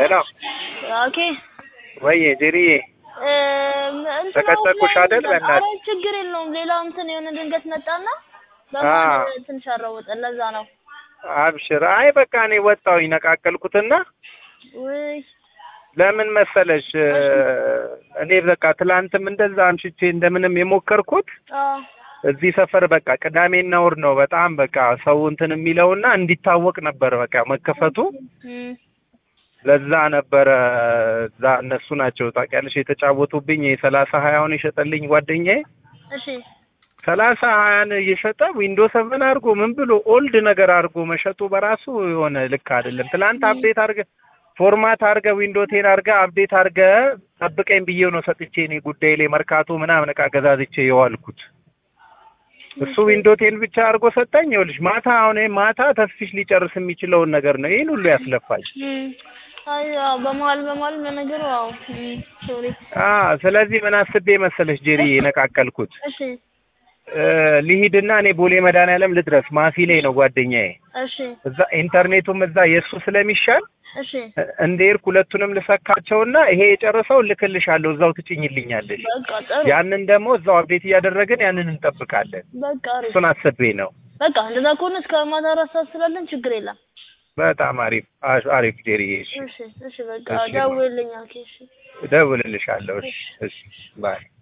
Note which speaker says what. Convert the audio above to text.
Speaker 1: ሄሎ
Speaker 2: ኦኬ
Speaker 1: ወይ ጄሪዬ ተቀጠቅኩሽ አይደል? በእናትህ
Speaker 2: ኧረ ችግር የለውም። ሌላ እንትን የሆነ ድንገት መጣና
Speaker 1: አ
Speaker 2: በመሀል ትንሽ አራወጠን። ለዛ ነው።
Speaker 1: አብሽር። አይ በቃ እኔ ወጣሁኝ ነቃቀልኩትና
Speaker 2: ውይ
Speaker 1: ለምን መሰለሽ እኔ በቃ ትላንትም እንደዛ አምሽቼ እንደምንም የሞከርኩት
Speaker 2: አዎ
Speaker 1: እዚህ ሰፈር በቃ ቅዳሜና እሑድ ነው በጣም በቃ ሰው እንትን የሚለውና እንዲታወቅ ነበር በቃ መከፈቱ
Speaker 2: እም፣
Speaker 1: ለዛ ነበረ እዛ እነሱ ናቸው ታውቂያለሽ የተጫወቱብኝ የሰላሳ ሀያውን የሸጠልኝ ጓደኛዬ
Speaker 2: እሺ
Speaker 1: ሰላሳ ሀያን እየሸጠ ዊንዶ ሰቨን አድርጎ ምን ብሎ ኦልድ ነገር አድርጎ መሸጡ በራሱ የሆነ ልክ አይደለም። ትላንት አፕዴት አድርገ ፎርማት አድርገ ዊንዶ ቴን አድርገ አፕዴት አድርገ ጠብቀኝ ብዬው ነው ሰጥቼ እኔ ጉዳይ ላይ መርካቶ ምናምን እቃ ገዛዝቼ የዋልኩት። እሱ ዊንዶ ቴን ብቻ አድርጎ ሰጠኝ። ይኸውልሽ ማታ አሁን ይሄ ማታ ተስፊሽ ሊጨርስ የሚችለውን ነገር ነው ይህን ሁሉ ያስለፋኝ።
Speaker 2: እም፣ አይ አዎ፣ በመሀል በመሀል ለነገሩ አዎ። እም፣ ሶሪ
Speaker 1: አ ስለዚህ ምን አስቤ መሰለሽ ጄሪ የነቃቀልኩት
Speaker 2: እሺ
Speaker 1: እ ልሂድና እኔ ቦሌ መድኃኒዓለም ልድረስ ማፊ ላይ ነው ጓደኛዬ
Speaker 2: እሺ
Speaker 1: እዛ ኢንተርኔቱም እዛ የእሱ ስለሚሻል
Speaker 2: እሺ
Speaker 1: እንደ ሄድኩ ሁለቱንም ልሰካቸውና ይሄ የጨረሰው ልክልሻለሁ እዛው ትጭኝልኛለሽ።
Speaker 2: በቃ ጥሩ
Speaker 1: ያንን ደግሞ እዛው አፕዴት እያደረግን ያንን እንጠብቃለን።
Speaker 2: በቃ አሪፍ
Speaker 1: እሱን አስቤ ነው።
Speaker 2: በቃ እንደዛ ከሆነ እስከ ማታ አራት ሰዓት ስላለን ችግር የለም።
Speaker 1: በጣም አሪፍ አ- አሪፍ ጄሪ። እሺ
Speaker 2: እሺ እሺ በቃ
Speaker 1: እሺ።
Speaker 2: ደውልልኝ። ኦኬ እሺ
Speaker 1: እደውልልሻለሁ። እሺ እሺ ባይ